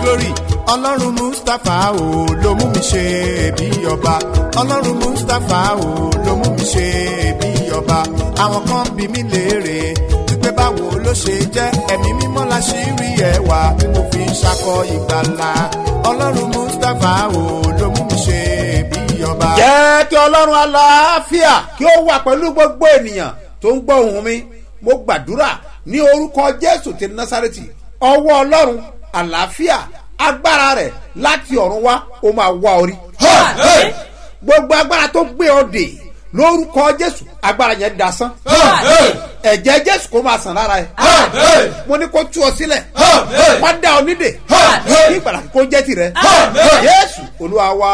glory ọlọ́run mustapha o ló mú mi ṣe bí ọba ọlọ́run mustapha o ló mú mi ṣe bí ọba àwọn kan bí mi léèrè wípé báwo ló ṣe jẹ́ ẹ̀mí mímọ́ la ṣì rí ẹwà tí mo fi ń ṣakọ ìgbàlà ọlọ́run mustapha o ló mú mi ṣe bí ọba. jẹ́ kí ọlọ́run aláàfíà kí ó wà pẹ̀lú gbogbo ènìyàn tó ń gbọ́ ohùn mi mo gbàdúrà ní orúkọ jésù ti násàrètì ọwọ́ ọlọ́run àlàáfíà agbára rẹ̀ láti ọ̀run wá ó máa wá orí. gbogbo agbára tó gbé ọ dè lórúkọ jésù agbára yẹn dasán. ẹ̀jẹ̀ jésù kó máa sàn lára ẹ̀. mo ní kó tú ọ sílẹ̀ wá dá ọ nídè kí ìgbàlá kó jẹ́ tirẹ̀. jésù olúwa wa.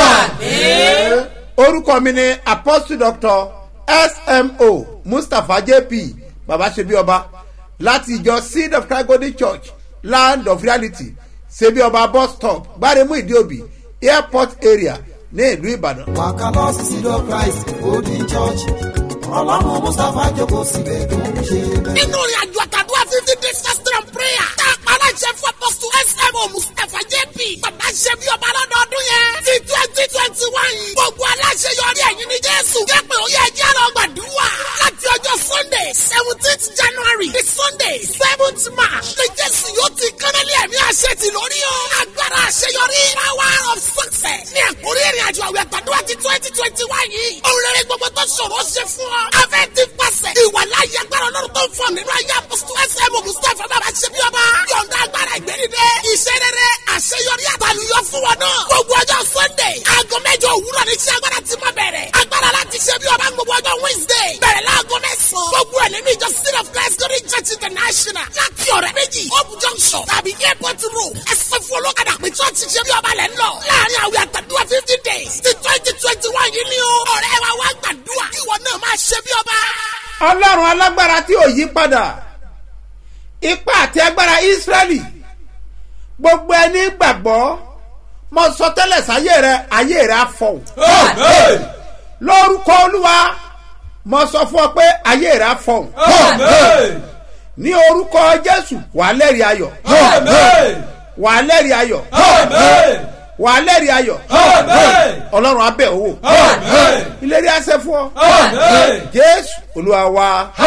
orúkọ mi ni apostle doctor smo mustapha jp baba sebi ọba láti ìjọ seed of christ golden church land of reality sebi ọba bus stop gbaremu ìdíòbí airport area ní ìlú ìbàdàn. wàkà lọ sí sídọ̀ christ golden church ọlọ́run mustapha jókòó síbẹ̀ tó ń ṣe bẹ́ẹ̀. nínú ìrìn àjò àtàdúrà fifty days fasting and prayer tá a pa aláṣẹ fún apọ́sù smo mustapha jp bàbá ṣe bí ọba lọ́dọọdún yẹn ti twenty twenty one gbogbo aláṣẹ yọrí ẹ̀yìn ní jésù jẹ́ pé ó yẹ ẹjẹ́ lọ gbàdúrà láti ọjọ́ sunday seventeenth january the sunday seventh march ní jésù yóò ti kánálí ẹ̀mí àṣẹ ti lórí o agbára àṣeyọrí power of success ní ẹ̀kúrí ìrìn àjò àwẹ̀ àtàdúrà ti twenty twenty one yìí òun rere gbogbo tó ṣòro ṣe fún ọ afẹ́ ti pàṣẹ ìwà láyé agbára ọlọ́run tó ń fọ nínú ayé apọ́sítù ẹsẹ̀ mọ̀ mustapha bàbá ṣe bí ọba yọ̀ǹda agbára ìgbẹ́nidẹ́ iṣẹ́ rere àṣeyọrí àtàlùyọ fún wọn náà gbogbo ọjọ́ sunday aago mẹ́jọ òwúrọ̀ ní iṣẹ́ agbára ti máa bẹ̀rẹ̀ agbára láti ṣe bí ọba gbogbo ọjọ́ wednesday bẹ̀rẹ̀ láago mẹ́sàn-án gbogbo ẹ̀ nínú ìjọ city of christ glory church international láti ọ̀rẹ́ méjì hope junction tàbí airport road ẹsẹ̀ fún olókàdá pé church ṣe bí ọba lẹ̀ ń lọ láàrin àwẹ̀ àtàdúrà fifty days ti twenty twenty one yìí ni o ọ̀rẹ́ wa wá gbàdúrà ìwọ náà máa ṣe bí ọba ọlọ́run alágbára tí ò yí padà ipa àti agbára israẹli gbogbo ẹni gbàgbọ́ mo sọ tẹ́lẹ̀ sáyé rẹ ayé rẹ á fọ̀hún lórúkọ olúwa mo sọ fún ọ pé ayé rẹ á fọ̀hún ní orúkọ jésù wà á lẹ́rìí ayọ̀ wà á lẹ́rìí ayọ̀ wà á lẹ́rìí ayọ̀ ọlọ́run abẹ́ owó ìlérí àṣẹ fún ọ jésù olúwa wa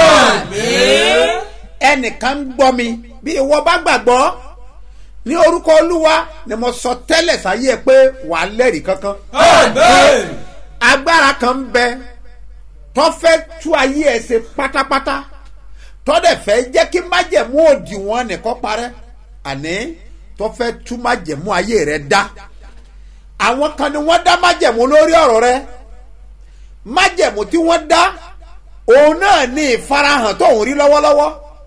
ẹnìkan ń gbọ́ mi bí ìwọ bá gbàgbọ́ ní orúkọ olúwa ni mo sọ tẹ́lẹ̀ sáyé ẹ pé wà á lẹ́rìí kankan agbára kan ń bẹ tó fẹ́ tú ayé ẹ ṣe pátápátá tó dẹ̀ fẹ́ jẹ́ kí májẹ̀mú òdìwọ̀n nìkan parẹ́ àní tó fẹ́ tú májẹ̀mú ayé rẹ dá àwọn kan ni wọ́n dá májẹ̀mú lórí ọ̀rọ̀ rẹ májẹ̀mú tí wọ́n dá òun náà ní ìfarahàn tó ń rí lọ́wọ́lọ́wọ́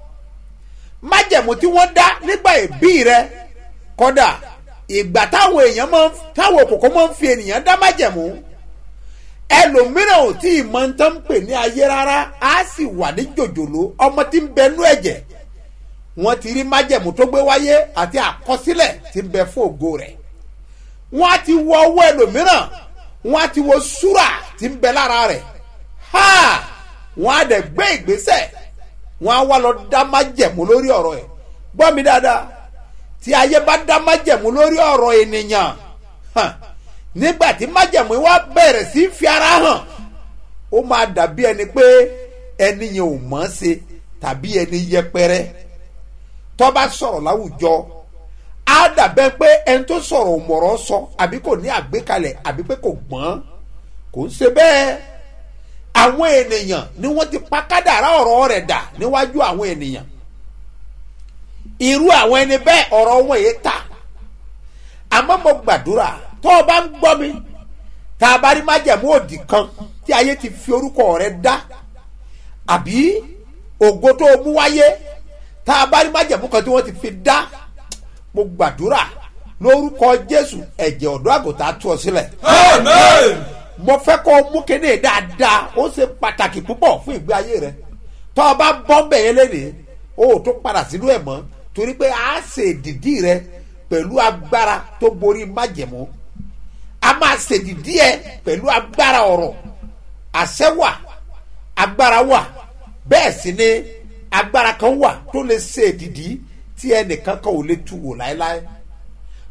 májẹ̀mú tí wọ́n dá nígbà ìbí rẹ kọ́dà ìgbà táwọn èèyàn máa ń táwọn òkòkò máa ń fi ènìyàn dá májẹ̀mú ẹlòmíràn ò tí ì mọ ń tán pè ní ayé rárá á sì wà ní jòjòló ọmọ tí ń bẹnú ẹ̀jẹ̀ wọ́n ti rí májẹ̀mú tó gbé wáyé àti àkọsílẹ̀ tí ń bẹ fún ògo rẹ̀ wọ́n á ti wọ owó ẹlòmíràn wọ́n á ti wo súrà tí ń bẹ lára rẹ̀ ha wọ́n á dẹ̀ gbé ìgbésẹ̀ wọ́n á wá lọ dá májẹ̀mú lórí ọ̀rọ̀ ẹ̀ gbọ́ mi dáadáa tí ayé bá dá májẹ̀mú lórí ọ̀rọ̀ ènìyàn hàn, nígbà tí májẹ̀mú wa bẹ̀rẹ̀ sí í fi ara hàn ó máa dàbí ẹni pé ẹni yẹn ò mọ̀ ọ́n ṣe tàbí ẹni yẹpẹrẹ tó bá sọ̀rọ̀ láwùjọ á dàbẹ́ pé ẹni tó sọ̀rọ̀ ò mọ̀rọ̀ sọ àbí kò ní àgbékalẹ̀ àbí pé kò gbọ́n kò ń ṣe bẹ́ẹ̀ àwọn ènìyàn ni wọ́n ti pa kádàrá ọ̀rọ̀ rẹ̀ dà níwájú àwọn ènìyàn irú àwọn ẹni bẹ́ẹ̀ ọ̀rọ̀ wọn èé ta àmọ́ mo gbàdúrà tó o bá ń gbọ́ mi tá a bá rí májẹ̀mú òdì kan tí ayé ti fi orúkọ rẹ̀ dá àbí ògo tó o mú wáyé tá a bá rí májẹ̀mú kan tí wọ́n ti fi dá mo gbàdúrà lórúkọ jésù ẹ̀jẹ̀ ọ̀dọ́ àgùntàn tú ọ sílẹ̀ mo fẹ́ kó o mú kéde dáadáa ó ṣe pàtàkì púpọ̀ fún ìgbé ayé rẹ tó o bá bọ́ bẹ̀yẹ lẹ́nìí o ò tó padà sínú ẹ̀ mọ́ torí pé a ṣe ìdìdí rẹ pẹ̀lú agbára tó borí májẹ̀mú a máa ṣe ìdìdí ẹ pẹ̀lú agbára ọ̀rọ̀ àṣẹ wà agbára wà bẹ́ẹ̀ sì ni agbára kan wà tó lè ṣe ìdìdí tí ẹnìkan kan ò lè tu wò láéláé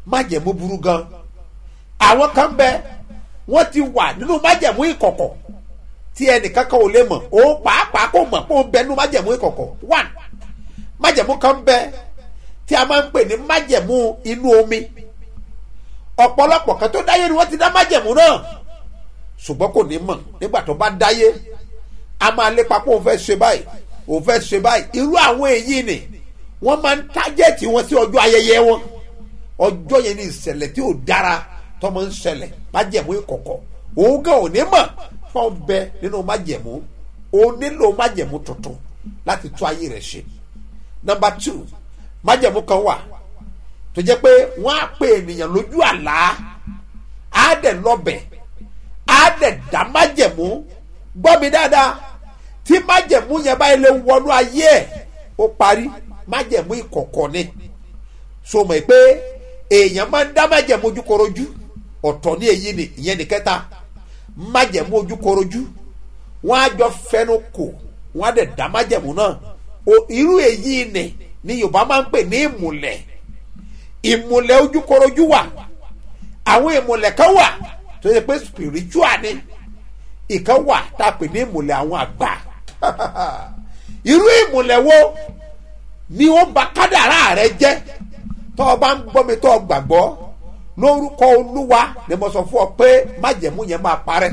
májẹ̀mú burú gan àwọn kan bẹ wọ́n ti wà nínú májẹ̀mú ìkọ̀kọ̀ tí ẹnìkankan ò lè mọ̀ ó pàápàá kò mọ̀ pé ó ń bẹ nínú májẹ̀mú ìkọ̀kọ̀ one májẹ̀mú kan bẹ tí a máa ń pè ní májẹ̀mú inú omi ọ̀pọ̀lọpọ̀ kan tó dáyé ni wọ́n ti dá májẹ̀mú náà ṣùgbọ́n kò ní mọ̀ nígbà tó bá dáyé a máa lépa pé òun fẹ́ ṣe báyìí òun fẹ́ ṣe báyìí irú àwọn èyí ni wọ́n máa ń tájẹ̀tì wọn sí ọjọ́ ayẹyẹ wọn ọjọ́ yẹn ní ìṣẹ̀lẹ̀ tí ò dára tọmọ ń ṣẹlẹ̀ májẹ̀mú ìkọ̀kọ̀ òun gan ò ní mọ̀ fún ọbẹ̀ nínú májẹ̀mú òun nílò májẹ̀mú tuntun láti tún ayé rẹ̀ ṣe number two májẹ̀mú kan wà tó jẹ́ pé wọ́n á pe ènìyàn lójú àlá á dẹ̀ lọ́bẹ̀ á dẹ̀ dá májẹ̀mú gbọ́ mi dáadáa tí májẹ̀mú yẹn báyìí lè wọnú ayé ẹ̀ ó parí májẹ̀mú ìkọ̀kọ̀ ni so mọ̀ pé èèyàn máa ń dá májẹ̀mú ojúkorojú ọ̀tọ̀ ní èyí ni ìyẹn ní kẹta májẹ̀mú ojúkorojú wọ́n á jọ fẹnu kò wọ́n á dẹ̀ dá májẹ̀mú náà o irú èyí ni ni yorùbá máa ń pè ní ìmùlẹ̀ ìmùlẹ̀ ojúkorojú wà àwọn ìmùlẹ̀ kan wà tó yẹ pé spiritual ni ìkan wà tá a pè ní ìmùlẹ̀ àwọn àgbà irú ìmùlẹ̀ wo ni ó ba kádàrá rẹ jẹ́ tó o bá ń gbọ́ mi tó o gbàgbọ́ lórúkọ olúwa ni mo sọ fún ọ pé májẹ̀mú yẹn máa parẹ́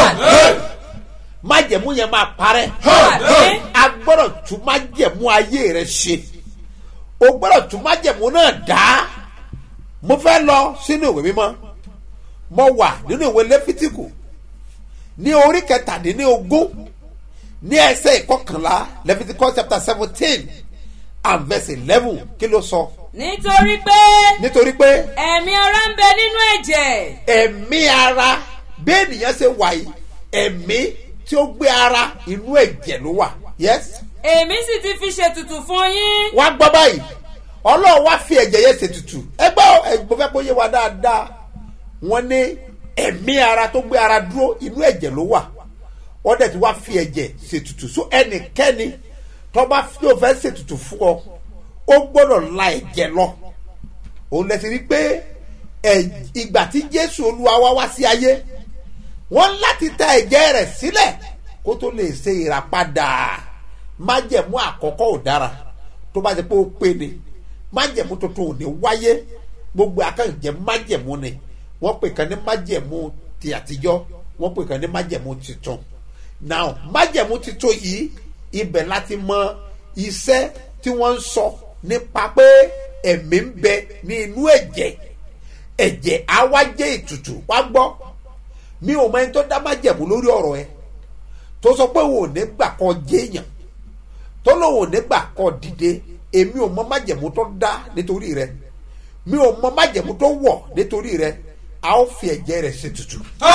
májẹ̀mú yẹn máa parẹ́ a gbọ́dọ̀ tún májẹ̀mú ayé rẹ ṣe o gbọ́dọ̀ tún májẹ̀mú náà dá mo fẹ́ lọ sínú ìwé mímọ́ mo wà nínú ìwé lẹ́fítíkù ní orí kẹtàdínlógún ní ẹsẹ̀ ìkọkànlá leviticus chapter seventeen and verse eleven kí ló sọ. nítorí pé nítorí pé ẹ̀mí ara ń bẹ nínú ẹ̀jẹ̀ ẹ̀mí ara bí ènìyàn ṣe wà yìí ẹ̀mí tí ó gbé ara inú ẹ̀jẹ̀ ló wà yes. èmi sì ti fi ṣètùtù fún yín wá gbọ́ báyìí ọlọ́run wá fi ẹ̀jẹ̀ yẹn ṣètùtù ẹ gbọ́ ẹ̀gbọ́n fẹ́ kó yé wa dáadáa wọ́n ní ẹ̀mí ara tó gbé ara dúró inú ẹ̀jẹ̀ ló wà wọ́n dẹ̀ ti wá fi ẹ̀jẹ̀ ṣètùtù so ẹnikẹ́ni tó bá fi ó fẹ́ ṣètùtù fún ọ ó gbọ́dọ̀ la ẹ̀jẹ̀ lọ òun lẹ ti rí pé ẹ̀- ìgbà tí jésù olúwa wá wá sí ayé wọ́n láti ta ẹ̀jẹ̀ rẹ̀ sílẹ̀ kó tó lè ṣe ìràpadà májẹ̀mú àkọ́kọ́ ò dára tó bá ti pé ó pé ni májẹ̀mú tuntun ò ní wáyé gbogbo akẹ́kọ̀ọ́ májẹ̀mú ni wọ́n pè kan ní májẹ̀mú ti àtijọ́ wọ́n pè kan ní májẹ̀mú tuntun now májẹ̀mú tuntun yìí ibẹ̀ láti mọ iṣẹ́ tí wọ́n ń sọ nípa pé ẹ̀mí ń bẹ ní inú ẹ̀jẹ̀ ẹ̀jẹ̀ á wá jẹ́ ètùtù wá gbọ́ mi ò mọ ẹni tó dá májẹ̀mú lórí ọ̀rọ̀ ẹ tó sọ pé òun ò ní gbà kọ́ jéèyàn tó lóun ò ní gbà kọ́ dìde èmi ò mọ májẹ̀mú tó dá nítorí rẹ mi ò mọ májẹ̀mú tó wọ̀ nítorí rẹ a ó fi ẹ̀jẹ̀ rẹ̀ ṣe tutù.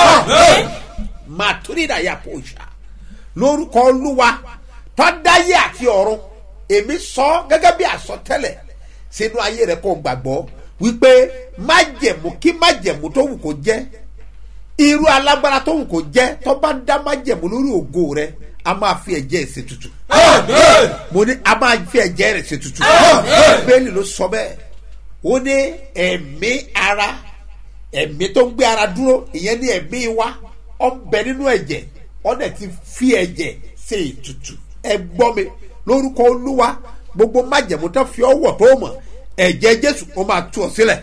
màtúrídà yà kó ṣá lórúkọ olúwa tọ́dáyé àti ọ̀run èmi sọ gẹ́gẹ́ bí àsọtẹ́lẹ̀ sínú ayé rẹ kó gbàgbọ́ wípé májẹ̀mú kí májẹ̀mú tó wù kó jẹ́ irú alágbára tó wù kó jẹ́ tó bá dá májẹ̀mú lórí ògo rẹ a máa fi ẹ̀jẹ̀ ṣe tutù mo ní a máa fi ẹ̀jẹ̀ rẹ̀ ṣe tutù bẹ́ẹ̀ni ló sọ bẹ́ẹ̀ ó ní ẹ̀mí ara ẹ̀mí tó ń gbé ara dúró ìyẹn ní ẹ̀mí wa ọ̀ ń bẹ nínú ẹ̀jẹ̀ ọ̀ dẹ̀ ti fi ẹ̀jẹ̀ ṣe ètùtù ẹ gbọ́ mi lórúkọ olúwa gbogbo májẹ̀mú tó fi ọwọ́ tó mọ̀ ẹ̀jẹ̀ jésù ó máa tú ọ sílẹ̀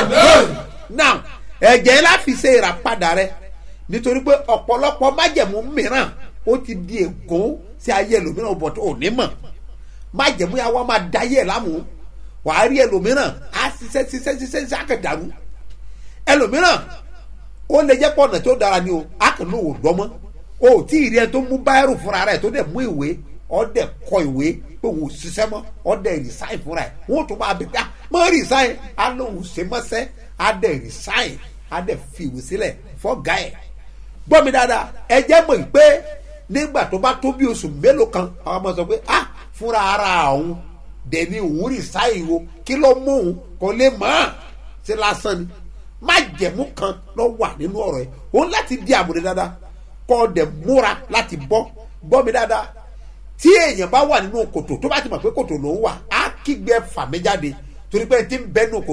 now ẹ̀jẹ̀ ńlá fi ṣe ìràpadà rẹ nítorí pé ọ̀pọ̀lọpọ̀ májẹ̀mú mìíràn ó ti di ègún sí ayé ẹlòmíràn bọ̀ tó ò ní mọ̀ májẹ̀mú yà wá máa da ayé ẹ̀ lámù wàá rí ẹlòmíràn á ṣiṣẹ́ ṣiṣẹ́ ṣiṣẹ́ ṣiṣẹ́ àkàdàrú ẹlòmíràn ó lè jẹ́ pọ̀nà tó dára ni o á kàn ló wò dọ́mọ́ o ò tí ì rí ẹ tó mú báyìrù fúnra rẹ̀ tó dẹ̀ mú ìwé ọ́ dẹ̀ kọ ìwé pé òun ò ṣiṣẹ́ mọ́ ọ́ dẹ̀ resign fúnra ẹ̀ wọ́n tún máa bẹ̀ pé ah mọ́ resign á lóun ṣe mọ́sẹ́ á dẹ̀ resign á dẹ̀ fi ìwé sílẹ̀ fọ́gà ẹ̀ gbọ́ mi dáadáa ẹ jẹ́ mọ̀ pé nígbà tó bá tó bí oṣù mélòó kan àwọn ọmọ sọ pé ah fúnra ara òun dẹ̀ni òun resign o kí ló mú òun kò lè mọ̀ ọ́n ṣe lásán ni má jẹ̀mú kan lọ wà nínú ọ̀rọ̀ ẹ̀ òun láti di àmúre dáadáa kọ́ ọ dẹ̀ múra láti bọ́ gbọ́ mi dáadáa tí èèyàn bá wà nínú kòtò tó bá ti mọ̀ pé kòtò ló ń wà á kígbe fà mí jáde torí pé tí ń bẹ́ nínú kòtò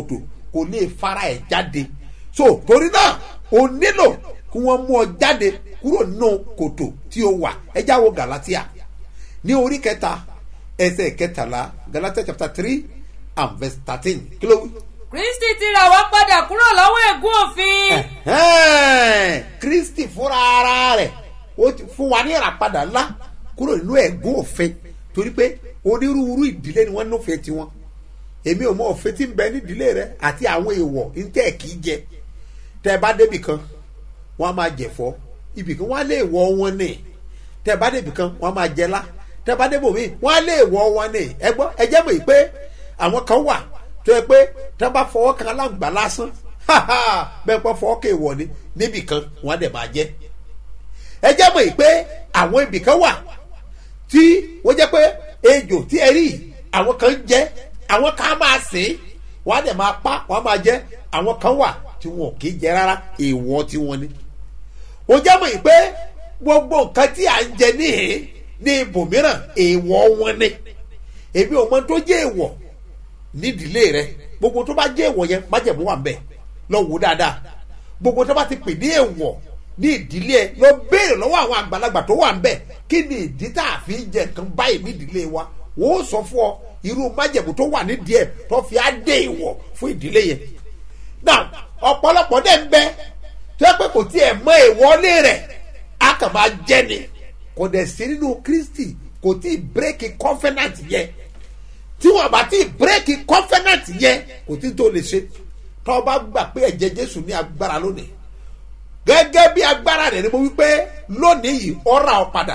kò lè fara ẹ̀ jáde so torí náà o nílò kí wọ́n mú ọ jáde kúrò nínú kòtò tí o wà ẹ jáwọ́ galatia ní orí kẹta ẹsẹ̀ kẹtàlá galatia chapter three and verse thirteen kí ló wí. kristi ti rà wá padà kúrò lọ́wọ́ ègún òfin. Ẹ̀hẹ́n, kristi fúnra ara rẹ̀ ó ti fún wa ní ìràpadà ńlá kúrò nínú ẹ̀gún òfin torí pé onírúurú ìdílé ni wọ́n nífẹ̀ẹ́ tiwọn èmi ò mọ òfin tí ń bẹ nídìílé rẹ àti àwọn èèwọ̀ ntẹ́ kì í jẹ tẹ́ ẹ bá débì kan wọ́n á máa jẹ̀fọ́ ibì kan wọ́n á lé èèwọ̀ wọn ní tẹ́ ẹ bá débì kan wọ́n á máa jẹlá tẹ́ ẹ bá débò míì wọ́n á lé èèwọ̀ wọn ní ẹ gbọ́ ẹ jẹ́ mọ̀ pé àwọn kan wà tó yẹ pé tẹ́ ẹ bá fọwọ́ kan aláǹgbá lásán bẹ́ẹ̀ pọ́ fọwọ́ kan èèwọ̀ ni níbì kan wọ́n á dẹ̀ máa jẹ́ ẹ jẹ́ mọ̀ pé àwọn ibì kan wà tí wọ́n jẹ́ pé ejò tí ẹ rí àwọn kan ń jẹ́ àwọn kan á máa sìn ín wọ́n á dẹ̀ máa pa wọ́n á máa jẹ́ àwọn kan wà tí wọn ò kì í jẹ rárá èèwọ̀ tí wọ́n ní. ó jẹ́ mọ̀ pé gbogbo nǹkan tí à ń jẹ níhìn ní ibòmíràn èèwọ̀ wọn ni èmi ò mọ tó jẹ́ èèwọ̀ nídìílé rẹ gbogbo tó bá jẹ́ èèwọ̀ yẹn májẹ̀mú wà ń bẹ̀ lọ wò dáadáa gbogbo tó bá ti pè ní èèwọ̀ ní ìdílé ẹ lọ béèrè lọ́wọ́ àwọn àgbàlagbà tó wà ń bẹ̀ kí ni ìdí tá a fi ń jẹ nǹkan báyìí ní ìdílé wa wọ́n ó sọ fún ọ irú májẹ̀mú tó wà nídìí ẹ̀ tó fi á dé ìwọ̀ fún ìdílé yẹn. now ọ̀pọ̀lọpọ̀ dẹ̀ ń bẹ tó yẹ pé kò tiẹ̀ mọ ìwọlé rẹ̀ á kàn máa jẹ́ ni kò dẹ̀ sí nínú kristi kò tí ì bírèkì covenant yẹn tí wọn bá tí ì bírèkì covenant yẹn kò tí tó lè ṣe tó o bá gbà pé ẹ̀jẹ̀ jésù ní agbára lónìí gẹ́gẹ́ bí agbára rẹ̀ ni mo wí pé lónìí yìí ọ̀rà ọ̀ padà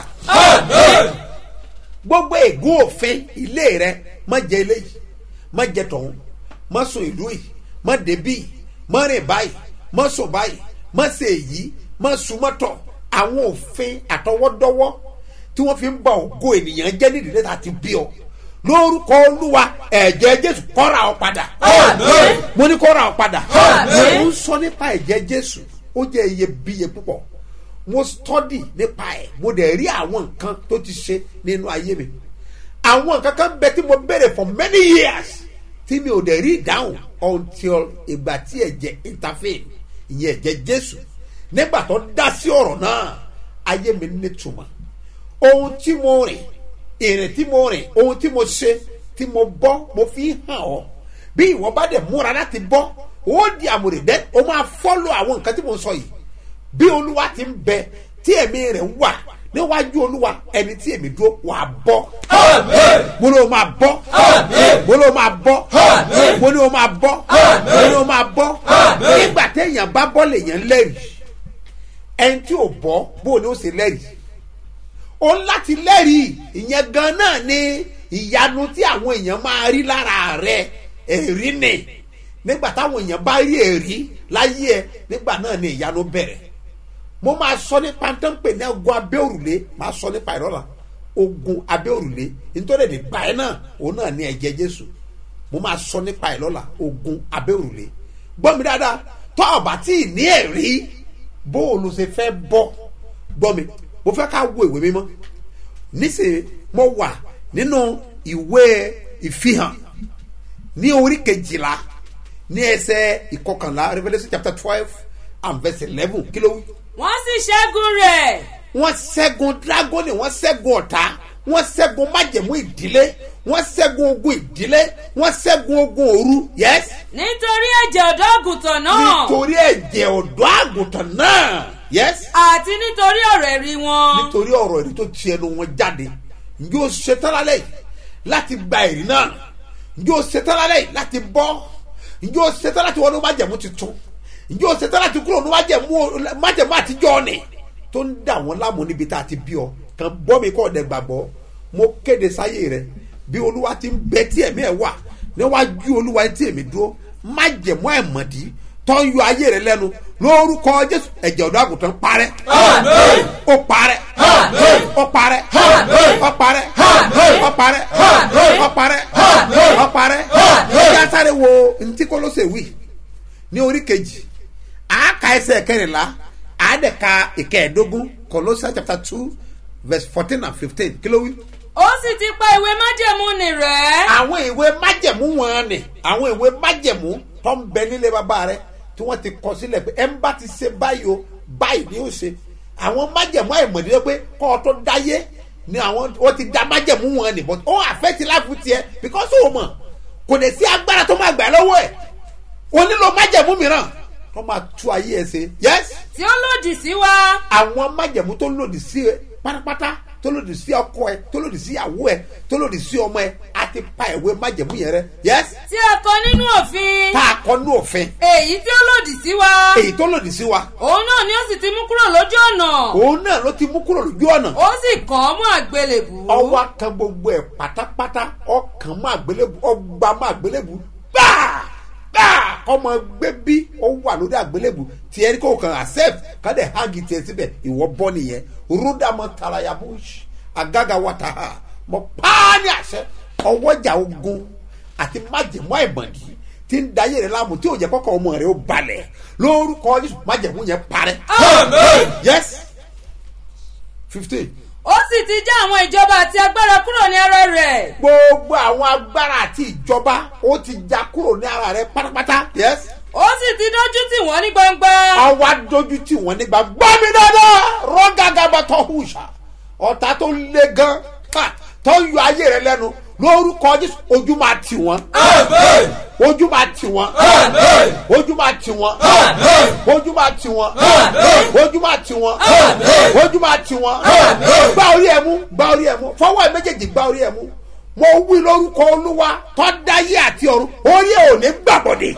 gbogbo ègún òfin ilé rẹ má jẹ eléyìí má jẹ tọ̀hún má sùn ìlú yìí má débí yìí má rìn báyìí má sùn báyìí má ṣe èyí má sùn mọ́tọ̀ àwọn òfin àtọwọ́dọ́wọ́ tí wọ́n fi ń ba ògo ènìyàn jẹ́ nídìí tá a ti bí ọ lórúkọ olúwa ẹ̀jẹ̀ jésù kọ́ra ọ padà mo ní kọ́ra ọ padà mo ń sọ nípa ẹ̀jẹ̀ jésù ó jẹ́ iyebíye púpọ̀ mo study nípa ẹ̀ mo dẹ̀ rí àwọn nǹkan tó ti ṣe nínú ayé mi àwọn nǹkan kan bẹ tí mo béèrè for many years tí mi ò dẹ̀ rí ìdáhùn until ìgbà tí ẹ̀jẹ̀ intervene ìyẹn ẹ̀jẹ̀ jésù nígbà tó dá sí ọ̀rọ̀ náà ayé mi nítumọ̀ ohun tí mo rìn ìrìn tí mo rìn ohun tí mo ṣe tí mo bọ́ mo fi hàn ọ́ bí ìwọ bá dẹ̀ múra láti bọ́ ó di àmúrè dẹ́ o máa fọ́lọ́ àwọn nǹkan tí mo sọ yìí bí olúwa ti ń bẹ tí ẹ̀mí rẹ̀ wà níwájú olúwa ẹni tí èmi dúró wà bọ́ mo ní o máa bọ́ mo ní o máa bọ́ mo ní o máa bọ́ mo ní o máa bọ́ nígbà téèyàn bá bọ́ lèèyàn lẹ́rìí ẹni tí ò bọ́ bó o ní o ṣe lẹ́rìí o ń láti lẹ́rìí ìyẹn gan náà ni ìyanu tí àwọn èèyàn máa rí lára rẹ èrí ni nígbà táwọn èèyàn bá rí èrí láyé ẹ nígbà náà ni ìyanu bẹ̀rẹ̀ mo máa sọ nípa tó ń pè ní ogun abẹ́ òrùlé máa sọ nípa ìrọ́lá ogun abẹ́ òrùlé nítorí èdè gbà ẹ́ náà òun náà ní ẹ̀jẹ̀ jésù mo máa sọ nípa ìrọ́lá ogun abẹ́ òrùlé gbọ́ mi dáadáa tó ọ̀bà tí ì ní ẹ̀rí bó o ló ṣe fẹ́ bọ́ gbọ́ mi mo fẹ́ ká wo ìwé mímọ́ nísìnyí mo wà nínú ìwé ìfihàn ní orí kejìlá ní ẹsẹ̀ ìkọkànlá revolution chapter twelve and verse eleven kí ló wí wọ́n sì ṣẹ́gun rẹ̀. wọ́n ṣẹ́gun dragoni wọ́n ṣẹ́gun ọ̀tá wọ́n ṣẹ́gun májẹ̀mú ìdílé wọ́n ṣẹ́gun ogun ìdílé wọ́n ṣẹ́gun ogun òru yes. nítorí ẹ̀jẹ̀ ọ̀dọ́ àgùntàn náà. nítorí ẹ̀jẹ̀ ọ̀dọ́ àgùntàn náà yes. àti nítorí ọ̀rọ̀ ẹ̀rí wọn. nítorí ọ̀rọ̀ ẹ̀rí tó ti ẹnu wọn jáde njẹ́ o ṣetán lálẹ́ yìí láti gba ẹ̀rí náà njẹ́ o ṣetán lálẹ́ yìí láti bọ́ njẹ́ o ṣetán láti wọnú májẹ̀mú tuntun njẹ́ o ṣetán láti kúrò ní májẹ̀mú májẹ̀mú àtijọ́ ni tó ń dà wọ́n láàmú níbi tá a ti bí ọ kàn bọ́ mi kọ́ ọ̀dẹ̀ gbàgbọ́ mo kéde sáyé rẹ bí olúwa ti ń bẹ tí ẹ̀mí ẹ̀ wà níwájú olúwa tí èmi dúró májẹ̀mú ẹ̀mọ̀dí tó ń yọ ayé rẹ lẹ́nu lórúkọ jésù ẹ̀jẹ̀ ọ̀dọ́ àgùntàn parẹ́ ó parẹ́ ó parẹ́ ó parẹ́ ó parẹ́ ó parẹ́ ó parẹ́ ó sáré wo ntí kólóṣè wí ní orí kejì àáka ẹsẹ̀ kẹrìnlá àádẹ́ka ìkẹẹ̀ẹ́dógún Colossians chapter two verse fourteen and fifteen kí ló wí. ó sì ti pa ìwé májẹ̀mú nì rẹ̀. àwọn ìwé májẹ̀mú wọn ni àwọn ìwé májẹ̀mú tó ń bẹ nílé bàbá rẹ tí wọ́n ti kọ sílẹ̀ pé ẹ̀ ń bá ti ṣe báyìí o báyìí ni ó ṣe àwọn májẹ̀mú àìmọ̀dé pé kọ́ ọ tó dáyé ni àwọn wọ́n ti da májẹ̀mú wọn ni but ó àfẹ́tí láàfù tiẹ̀ because ó mọ̀ kò lè sí agbára tó máa gbà lọ́wọ́ ẹ̀ o nílò májẹ̀mú mìíràn tó máa tú ayé ẹ̀ ṣe yes tí ó lòdì sí wa àwọn májẹ̀mú tó lòdì sí ẹ pátápátá tó lòdì sí ọkọ ẹ tó lòdì sí ìyàwó ẹ tó lòdì sí ọmọ ẹ á ti pa ìwé májẹ̀mú yẹn rẹ yes tí a kọ nínú òfin tá a kọ ní òfin èyí tí ó lòdì sí wa èyí tó lòdì sí wa òun náà ni ó sì ti mú kúrò lójú ọ̀nà òun náà ló ti mú kúrò lójú ọ̀nà ó sì kàn án mọ́ àgbélébù ọwọ́ kan gbogbo ẹ̀ pátápátá ọkàn má àgbélébù ọgbà má àgbélébù gbáà gbáà ọmọ gbé bí ó wà lórí àgbélébù tí ẹni kò kàn accept kádẹ hangi tiẹ síbẹ̀ ìwọ bọ́ nìyẹn rúdàmọ́ taraya bush agaga wata ha mọ paani àṣẹ ọwọ́jà ogun àti májèmú àìmọ̀dí tí ń dayé rẹ láàmú tí ò jẹ́ kọ́kọ́ ọmọ rẹ ó balẹ̀ lórúkọ Jésù májèmú yẹn parẹ́. yes fifteen ó sì ti já àwọn ìjọba àti agbára kúrò ní ara rẹ̀ gbogbo àwọn agbára àti ìjọba ó ti já kúrò ní ara rẹ pátápátá. yes. ó sì ti dójú tì wọ́n ní gbangba àwa dojú tí wọ́n nígbà gbọ́ mi dáadáa rọ́gàgàbà tó hùṣà ọ̀tá tó le gan ha, tó ń yọ ayé rẹ lẹ́nu lórúkọ Jésù ojú máa tì wọ́n ojú máa tì wọ́n ojú máa tì wọ́n ojú máa tì wọ́n ojú máa tì wọ́n ojú máa tì wọ́n gbá orí ẹ̀ mú gbá orí ẹ̀ mú fọwọ́ ẹ̀ méjèèjì gbá orí ẹ̀ mú mo wí lórúkọ olúwa tó dáyé àti ọ̀run orí ẹ̀ ò ní gbàbọ̀dé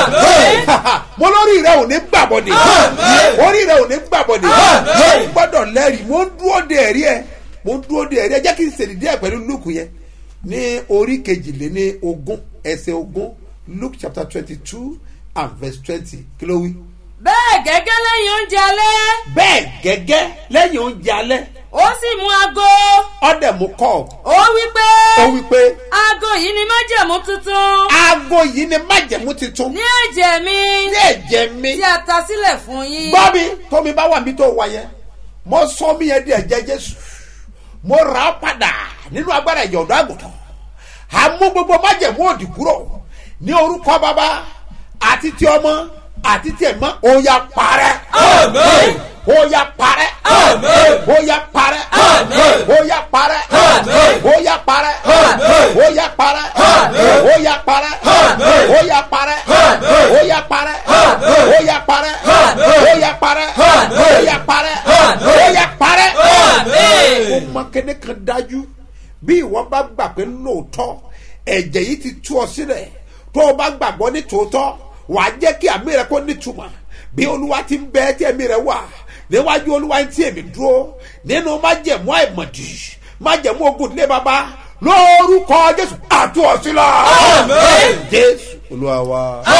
mo lórí rẹ̀ ò ní gbàbọ̀dé orí rẹ̀ ò ní gbàbọ̀dé mo gbọ́dọ̀ lẹ́rìí mo ń dúró de ẹ̀rí ẹ̀ mo ń dúró de ẹ̀rí ẹ̀ jẹ́ kí n ṣèlè díẹ̀ pẹ̀lú lùkù yẹn ní orí kejìléní ogún ẹsẹ̀ ogún luke chapter twenty two and verse twenty kí ló wí. bẹ́ẹ̀ gẹ́gẹ́ lẹ́yìn oúnjẹ alẹ́ bẹ́ẹ̀ gẹ́gẹ́ lẹ́yìn oúnjẹ alẹ́ ó sì mú aago ọ̀dẹ̀ mú kọ́ ó wí pé ó wí pé aago yìí ni májẹ̀mú tuntun aago yìí ni májẹ̀mú titun ní ẹ̀jẹ̀ mi ní ẹ̀jẹ̀ mi tí a ta sílẹ̀ fún yín gbọ́ mi tómi bá wà mí tó wà yẹn mo sọ mí yẹn di ẹ̀jẹ̀ jésù mo rà á padà nínú agbára ẹ̀jẹ̀ ọ̀dọ́ àgùntàn àmú gbogbo májẹ̀mú òdì kúrò ní orúkọ bàbá àti ti ọmọ àti ti ẹ̀mọ́ òòyà parẹ́ òòyà parẹ́ òòyà parẹ́ òòyà parẹ́ òòyà parẹ́ òòyà parẹ́ òòyà parẹ́ òòyà parẹ́ òòyà parẹ́ òòyà parẹ́ òòyà parẹ́ òòyà parẹ́ òòyà parẹ́ ó mọ kéde kan dájú bí ìwọ bá gbà pé lóòótọ́ ẹ̀jẹ̀ yìí ti tú ọ sílẹ̀ tó o bá gbàgbọ́ ní tòótọ́ wàá jẹ́ kí àmì rẹ kó nítumọ̀ bí olúwa ti ń bẹ tí ẹ̀mí rẹ wà níwájú olúwa tí èmi dúró nínú májẹ̀mú àìmọ̀dì májẹ̀mú ogun ilé baba lórúkọ jésù àtúọ̀sílà jésù olúwa wa.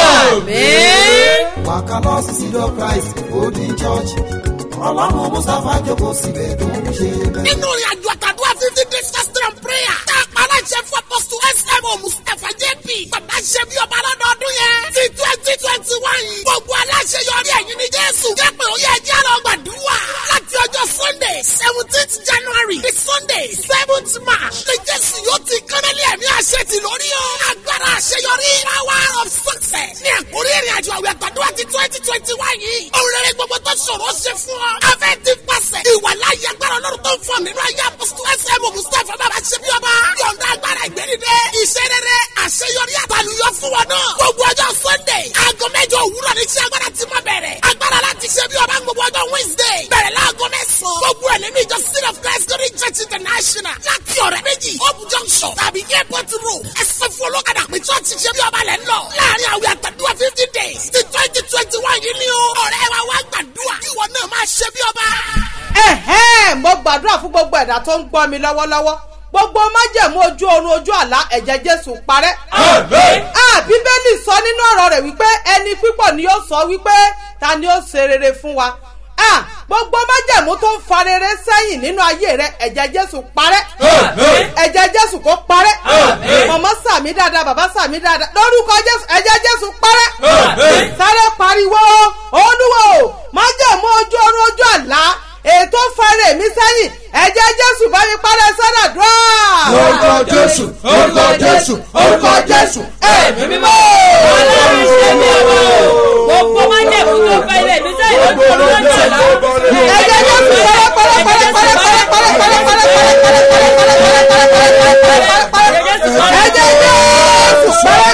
wàkà lọ sí sídọ̀ christ golden church ọlọ́run mustapha jókòó síbẹ̀ tó ń ṣe bẹ́ẹ̀. nínú ìrìn àjò àtàdúrà fifty days fasting and prayer tá a pa aláṣẹ fún apọ́sù smo mustapha jp bàbá ṣe bí ọba lọ́dọọdún yẹn ti twenty twenty one gbogbo aláṣẹ yọrí ẹ̀yìn ní jésù jẹ́pẹ̀ ó yẹ ẹjẹ́ lọ gbàdúrà láti ọjọ́ sunday seventeenth january the sunday seventh march ní jésù yóò ti kánálí ẹ̀mí àṣẹ ti lórí o agbára àṣeyọrí power of success ní àkórí ìrìn àjò àwẹ̀ àtàdúrà ti twenty twenty one yìí òun rere gbogbo tó ṣòro ṣe fún ọ afẹ́ ti pàṣẹ ìwà láyé agbára ọlọ́run tó ń fọ nínú ayé apọ́sítù ẹsẹ̀ mọ̀ mustapha bàbá ṣe bí ọba yọ̀ǹda agbára ìgbẹ́nidẹ́ iṣẹ́ rere àṣeyọrí àtàlùyọ fún wọn náà gbogbo ọjọ́ sunday aago mẹ́jọ òwúrọ̀ ní iṣẹ́ agbára ti máa bẹ̀rẹ̀ agbára láti ṣe bí ọba gbogbo ọjọ́ wednesday bẹ̀rẹ̀ láago mẹ́sàn-án gbogbo ẹ̀ nínú ìjọ sin of christ glory church international láti ọ̀rẹ́ méjì hope junction tàbí airport road ẹsẹ̀ fún olókàdá pé church ṣe bí ọba lẹ́ ń lọ láàrin àwẹ̀ àtàdúrà fifty days ti twenty twenty one yìí ni o ọ̀rẹ́ wa wá gbàdúrà ìwọ náà máa ṣe bí ọba. ẹ̀hẹ́n mo gbàdúrà fún gbogbo ẹ̀dá tó ń gbọ́ mi lọ́wọ́lọ́wọ́ gbogbo májẹ̀mú ojú oorun ojú àlá ẹ̀jẹ̀ jésù parẹ́. Ah, bíbélì sọ nínú ọ̀rọ̀ rẹ̀ wípé ẹni pípọ̀ ni yóò sọ wípé ta ni ó ṣe rere fún wa. Ah, gbogbo májẹ̀mú tó ń fa rere sẹ́yìn nínú ayé rẹ̀ ẹ̀jẹ̀ jésù parẹ́. ẹ̀jẹ̀ jésù kó parẹ́. mọ̀mọ́ sàmí dáadáa bàbá sàmí dáadáa lórúkọ jésù ẹ̀jẹ̀ jésù parẹ́. sáré pariwo olúwo májẹ̀mú ojú oorun ojú àlá ètò fẹ́rẹ̀ mi sẹ́yìn ẹ̀jẹ̀ jésù bá mi parẹ́ sọ́dọ̀ dùn. orúkọ jésù orúkọ jésù orúkọ jésù ẹ̀mí mímọ́ ọlọ́run ṣe mi ọmọ o gbogbo májẹ̀mú tó fẹ́ ilé mi sẹ́yìn lójú ọ̀run lójú ọ̀la ẹ̀jẹ̀ jésù ẹ̀jẹ̀ jésù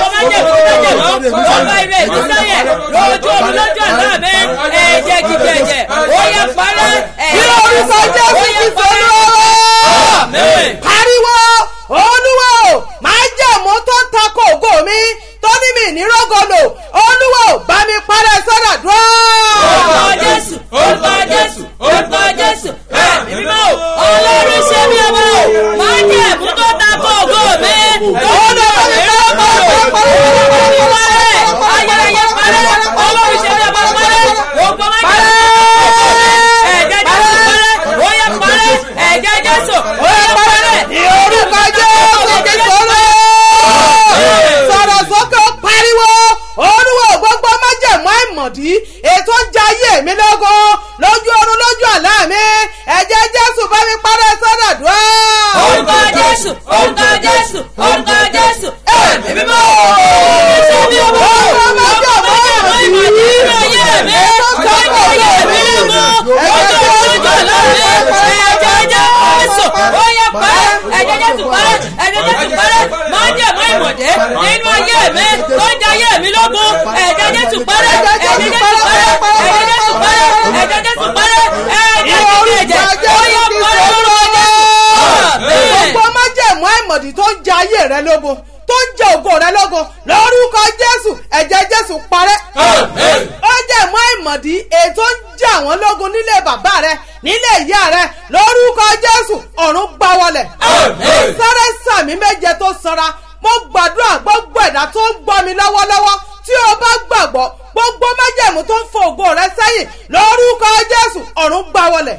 ọba ilé mi sẹ́yìn lójú ọ̀run lójú ọ̀la mi ẹ̀jẹ̀ jíjẹ ẹ̀jẹ̀ ó yẹ parẹ́ ní orúkọ jésù kristu olúwa pariwo olúwo máa jẹ̀mú tó ń takò ògo mi tó ní mi ní rọ́gọ̀lò olúwo bá mi parẹ́ sọ́dọ̀ dúró. orúkọ jésù orúkọ jésù orúkọ jésù ẹ̀mí mímọ́ o ọlọ́run ṣe mí ọmọ o máa jẹ́ ẹ̀mú tó ta kó ògo mi lọ́dọ̀ mi lọ́kọ̀ mi parẹ́ ayẹyẹ parẹ́ ọlọ́run ṣe mí ọmọ parẹ́ ògbó máa jẹ́ ẹ̀jẹ̀ jésù parẹ́ óyẹ parẹ́ ẹ̀jẹ̀ jésù óyẹ parẹ́ ní orúkọ jésù kristu olúwa sọ̀rọ̀ sókè pariwo olúwo gbogbo májẹ̀mú àìmọ̀dí ètò ń ja ayé mi lógo lójú oorun lójú àlá mi ẹ̀jẹ̀ jésù bá mi parẹ́ sọ́dọ̀ dúró. orúkọ jésù orúkọ jésù orúkọ jésù ẹ̀mí mímọ́ ọlọ́run ṣe mí ọmọ Orúkọ májẹ̀mú àìmọ̀dí nínú ayé mi nínú ayé mi lógo lójú lójú àlá mi ẹ̀jẹ̀ jésù ó yẹ parẹ́ ẹ̀jẹ̀ jésù parẹ́ ẹ̀jẹ̀ jésù parẹ́ máa ń jẹ́ mọ́ ìmọ̀dé nínú ayé mi tó ń jẹ́ ayé mi lógo ẹ̀jẹ̀ jésù parẹ́ ẹ̀jẹ̀ jésù parẹ́ ẹ̀jẹ̀ jésù parẹ́ ẹ̀jẹ̀ jésù parẹ́ ẹ̀jẹ̀ jésù ẹ̀jẹ̀ ó yẹ parẹ́ lórúkọ jésù gbogbo májẹ̀mú àìmọ̀dí tó ń ja ayé rẹ lógo tó ń jẹ ògo rẹ lógo lórúkọ jésù ẹ̀jẹ̀ jésù parẹ́. ó jẹ́ mọ́ àìmọ̀dí ètò ń jà wọ́n lógun nílé bàbá rẹ nílé ìyá rẹ lórúkọ jésù ọ̀run gbá wọlẹ̀. sáré sàmì méje tó sanra mo gbàdúrà gbogbo ẹ̀dá tó ń gbọ́ mi lọ́wọ́lọ́wọ́ tí o bá gbàgbọ́ gbogbo májẹ̀mú tó ń fo ògo rẹ sẹ́yìn lórúkọ jésù ọ̀run gbá wọlẹ̀.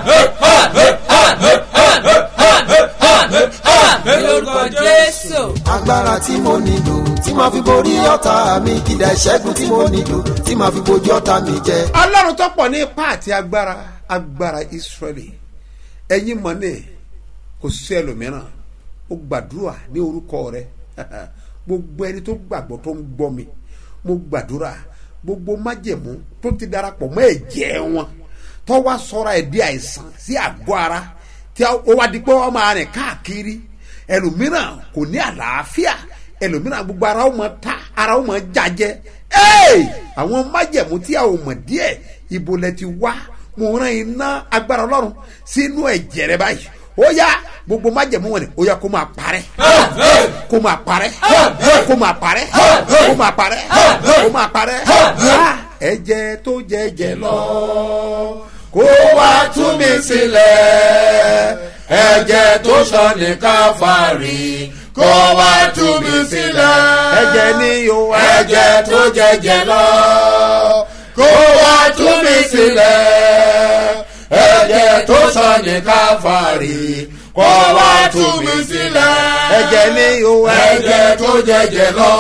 lórúkọ jésù. agbára tí mo nílò tí màá fi borí ọ̀tá mi kìdá ìṣẹ́gun tí mo nílò tí màá fi bojú ọ̀tá mi jẹ. ọlọ́run tó pọ̀ ní ipá àti agbára agbára israẹli ẹ̀yin mọ̀ ní kò sí ẹlòmíràn ó gbàdúrà ní orúkọ rẹ gbogbo ẹni tó gbàgbọ́ tó ń gbọ́ mi mo gbàdúrà gbogbo májẹ̀mú tó ti darapọ̀ mọ́ ẹ̀jẹ̀ wọn tó wá sọ́ra ẹ̀ di àìsàn sí àgọ́ ara tí ó wá di pé wọ́n máa rìn káàkiri ẹlòmíràn kò ní àlàáfíà ẹlòmíràn gbogbo ara ó mọ ta ara ó mọ jajẹ ee àwọn májẹ̀mú tí a ò mọ̀ díẹ̀ ibo lẹ ti wá mo rán iná agbára ọlọ́run sínú ẹ̀jẹ̀ rẹ báyìí ó yá gbogbo májẹ̀mú wọn ni ó yá kó máa parẹ́ kó máa parẹ́ kó máa parẹ́ kó máa parẹ́ kó máa parẹ́ Ah, ẹ̀jẹ̀ tó jẹ̀jẹ̀ lọ kó wá tú mi sílẹ̀ ẹ̀jẹ̀ tó sọ ní káfárì kó wá tú mi sílẹ̀ ẹ̀jẹ̀ ni o ẹ̀jẹ̀ tó jẹ̀jẹ̀ lọ kó wá tú mi sílẹ̀ ẹ̀jẹ̀ tó sọ ní káfárì kó wá tú mi sílẹ̀ ẹ̀jẹ̀ ni o ẹ̀jẹ̀ tó jẹ̀jẹ̀ lọ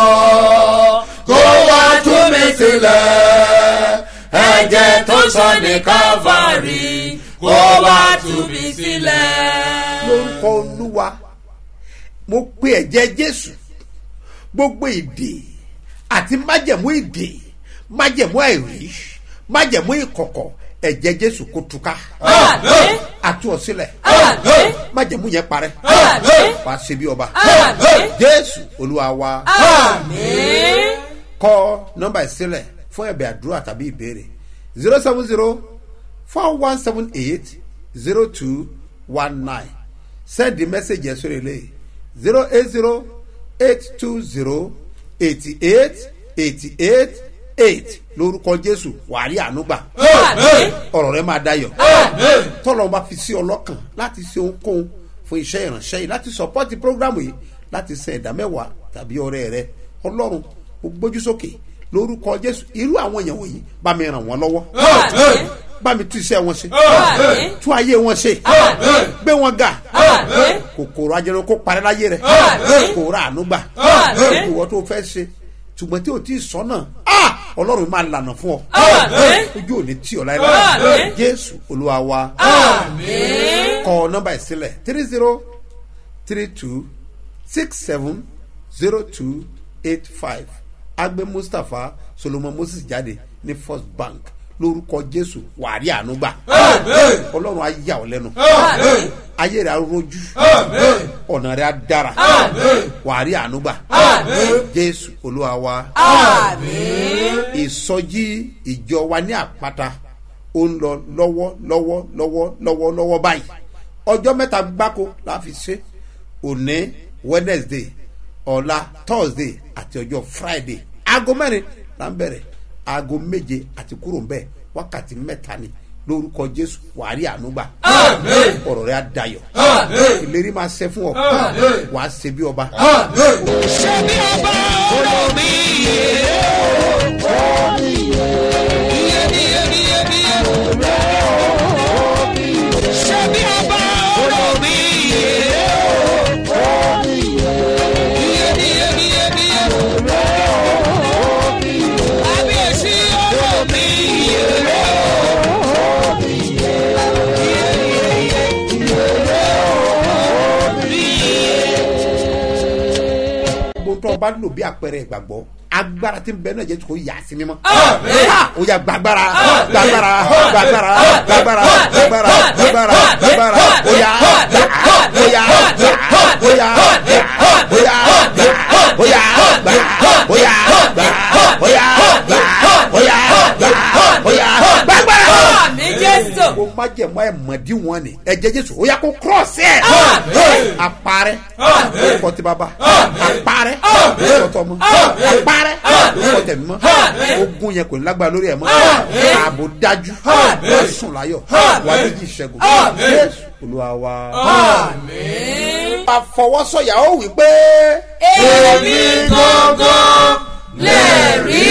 kó wá tú mi sílẹ̀ ẹ̀jẹ̀ tó sọ ní káfárì kó wá tú mi sílẹ̀. lórúkọ olúwa mo pe ẹ̀jẹ̀ jésù gbogbo ìdè àti májẹ̀mú ìdè májẹ̀mú àìrí májẹ̀mú ìkọ̀kọ̀ ẹ̀jẹ̀ jésù kó túká Àmín. àtú ọ sílẹ̀ Àmín. májẹ̀mú yẹn parẹ́ Àmín. wàá ṣe bí ọba Àmín. jésù olúwa wa Àmín. kọ nọmba ìsílẹ̀ fún ẹ̀bẹ̀ àdúrà tàbí ìbéèrè zero seven zero four one seven eight zero two one nine send the message yẹn sórí ilé zero eight zero eight two zero eighty eight eighty eight eight lórúkọ jésù wàhálì ànúgbà Àmín. ọ̀rọ̀ rẹ máa dayọ̀ tọ́lọ́ bá fi sí ọlọ́kàn láti ṣe ohunkóhun fún iṣẹ́ ìránṣẹ́ yìí láti sọpọ́tì prógrámù yìí láti san ẹ̀dá mẹ́wàá tàbí ọrẹ rẹ ọlọ́run ó gbójú sókè lórúkọ jésù irú àwọn èèyàn wọ̀nyí bá mi ràn wọ́n lọ́wọ́ Àmín. bá mi tú iṣẹ́ wọn ṣe Àmín. tún ayé wọn ṣe Àmín. gbé wọn ga Àmín. kòkòrò ajẹrun kó parẹ́ láyé rẹ̀ Àmín. kò rà àánú gbà Àmín. ìwọ tó fẹ́ ṣe ṣùgbọ́n tí o ti sọ náà ọlọ́run máa lànà fún ọ Àmín. ojú ò ní tí ọ láéláé Àmín. jésù olúwa wa Àmín. kọ nọmba ìsílẹ̀ three zero three two six seven zero two eight five agbe mustapha solomon moses jáde ní first bank lórúkọ jésù wàrí ànúgbà ọlọ́run á yà ọ́ lẹ́nu ayé rẹ̀ á rojú ọ̀nà rẹ̀ á dára wàrí ànúgbà jésù olúwa wa ìsọjí ìjọ wa ní àpáta ó ń lọ lọ́wọ́ lọ́wọ́ lọ́wọ́ lọ́wọ́ lọ́wọ́ báyìí ọjọ́ mẹ́ta gbáko la fi ṣe òní wednesday ọ̀la thursday àti ọjọ́ friday aago mẹ́rin la ń bẹ̀rẹ̀ aago méje àti kúrò ń bẹ̀ wákàtí mẹ́ta ni lórúkọ jésù wàárí ànúgbà ọ̀rọ̀ rẹ̀ á dayọ̀ ìlérí máa ṣe fún ọ wàá ṣe bí ọba. ṣé bí ọba olómi iye iye iye iye iye ṣé bí ọba olómi iye iye iye iye iye kábíyèsí olómi iye. gbogbo tó o bá lò bí àpẹẹrẹ ìgbàgbọ́ agbára tí ń bẹ náà jẹ́ kó yà á sí mímọ́. Ha! ó yà gbàgbára gbàgbára gbàgbára gbàgbára gbàgbára gbàgbára gbàgbára ó yà gbà ó yà gbà ó yà gbà ó yà gbà ó yà gbà ó yà gbà ó yà gbà ó yà gbà ó yà gbàgbára. àmì jésù kó má jẹ mọ ẹ mọ̀dí wọn ni ẹ̀jẹ̀ jésù ó yà kó cross ẹ̀ àparẹ́ lórúkọ tí bàbá àparẹ́ lórúkọ tọmọ àparẹ́ lórúkọ tẹ̀mí mọ́ ogun yẹn kò ní lágbára lórí ẹ̀ mọ́ ààbò dájú wà sùn láyọ̀ wà méjì ìṣẹ́gun jésù olúwa wa. àfọwọ́sọ̀yà ó wí pé. èmi gangan lè rí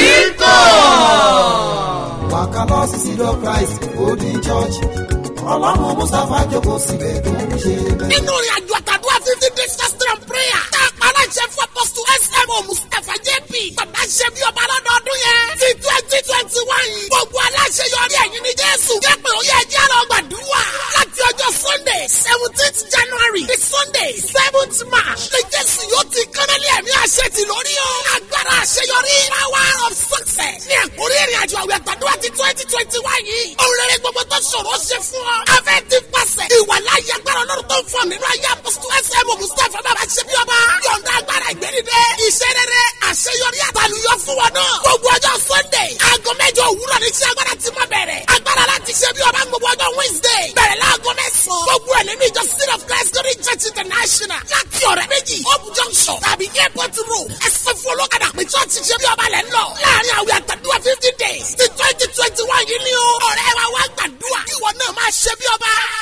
kàn. wàkàlọ́ sísí lọ christ golden church ọlọ́run mustapha jókòó síbẹ̀ tó ń ṣe bẹ́ẹ̀. nínú ìrìn àjò àtàdúrà fifty days fasting and prayer tá a pa aláṣẹ fún apọ́sù smo mustapha jp bàbá ṣe bí ọba lọ́dọọdún yẹn ti twenty twenty one gbogbo aláṣẹ yọrí ẹ̀yìn ní jésù jẹ́ pé ó yẹ jẹ́ lọ gbàdúrà láti ọjọ́ sunday seventeenth january di sunday seventh march ní jésù yóò ti kánálí ẹ̀mí àṣẹ ti lórí o agbára àṣeyọrí power of success ní àkórí ìrìn àjò àwẹ̀ àtàdúrà ti twenty twenty one yìí òun rere gbogbo tó ṣòro ṣe fún ọ afẹ́ ti pàṣẹ ìwà láyé agbára ọlọ́run tó ń fọ nínú ayé apọ́sítù ẹsẹ̀mù mustapha bàbá ṣe bí ọba yọ̀ǹda agbára ìgbẹ́nidẹ́ iṣẹ́ rere àṣeyọrí àtàlùyọ fún wọn náà gbogbo ọjọ́ sunday aago mẹ́jọ òwúrọ̀ ní iṣẹ́ agbára ti máa bẹ̀rẹ̀ agbára láti ṣe bí ọba gbogbo ọjọ́ wednesday bẹ̀rẹ̀ láago mẹ́sàn-án gbogbo ẹ̀ nínú ìjọ city of christ glory church international láti ọ̀rẹ́ méjì hope junction tàbí airport road ẹsẹ̀ fún olókàdá pé church ṣe bí ọba lẹ́ ń lọ láàrin àwẹ̀ àtàdúrà fifty days ti twenty twenty one yìí ni o ọ̀rẹ́ wa wá gbàdúrà kí ìwọ náà máa ṣe bí ọba.